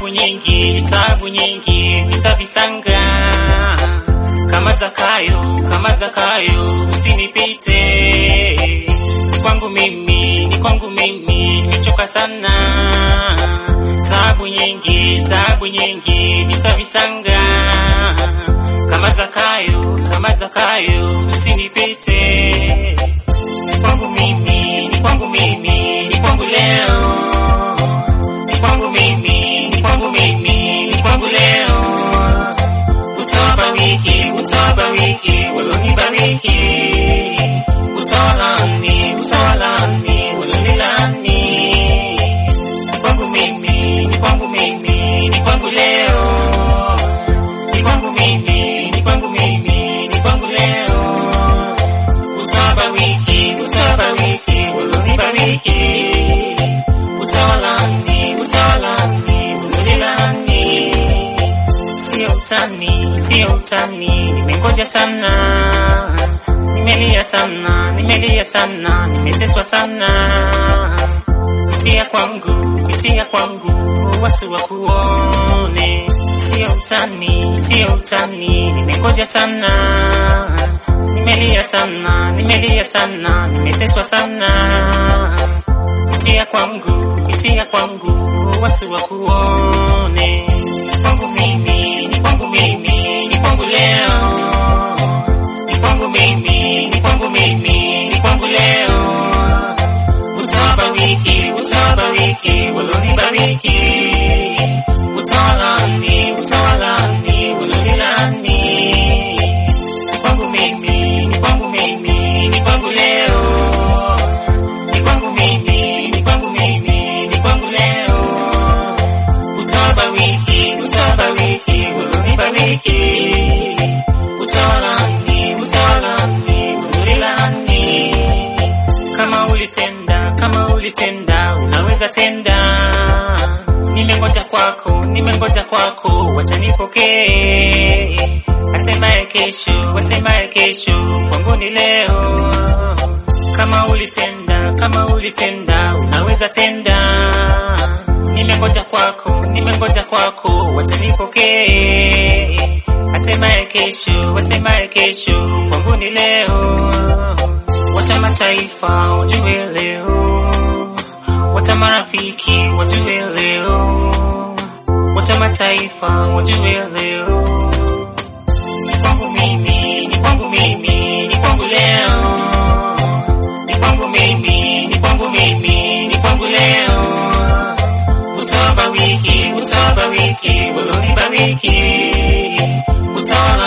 tabu nyingi, tabu nyingi nitavisanga kama Zakayo, kama Zakayo, usinipite. Ni kwangu mimi, ni kwangu mimi, nimechoka sana. Tabu nyingi, tabu nyingi nitavisanga kama Zakayo, kama Zakayo, usinipite. Ni kwangu mimi, ni kwangu mimi, ni kwangu leo ni kwangu mimi, ni kwangu mimi, ni kwangu leo. Utawabariki, utawabariki, walonibariki. Utawalani, utawalani, walonilani. Ni kwangu mimi, ni kwangu mimi, ni kwangu leo. Ni kwangu mimi, ni kwangu mimi, ni kwangu leo. Utawabariki, utawabariki, walonibariki. Utawalani, utawalani, ulilani. Sio utani, sio utani, nimengoja sana, nimelia sana, nimelia sana, nimeteswa sana. Pitia kwangu, pitia kwangu, watu wakuone. Sio utani, sio utani, nimengoja sana, nimelia sana, nimelia sana, nimeteswa sana pitia kwangu, pitia kwangu, watu wakuone. Ni kwangu mimi, ni kwangu mimi, ni kwangu leo. Ni kwangu mimi, ni kwangu mimi, ni kwangu leo. Utawabariki, utawabariki, walonibariki. Utawalani, utawalani, walonilani. Ni kwangu mimi, ni kwangu mimi, ni kwangu leo ni kwangu mimi, ni kwangu mimi, ni kwangu leo. Utawabariki, utawabariki, walonibariki. Utawalani, utawalani, walonilani. Kama ulitenda, kama ulitenda, unaweza tenda. Nimengoja kwako, nimengoja kwako, wacha nipokee. Asemaye kesho, asemaye kesho, kwangu ni leo kama ulitenda, kama ulitenda, unaweza tenda. Nimengoja kwako, nimengoja kwako, wacha nipokee. Asemaye kesho, asemaye kesho, kwangu ni leo. Wacha mataifa wajue leo, wacha marafiki wajue leo, wacha mataifa wajue leo. Ni kwangu mimi, ni kwangu mimi, ni kwangu leo ni kwangu mimi, ni kwangu mimi, ni kwangu leo. Utawabariki, utawabariki, walonibariki. Utawala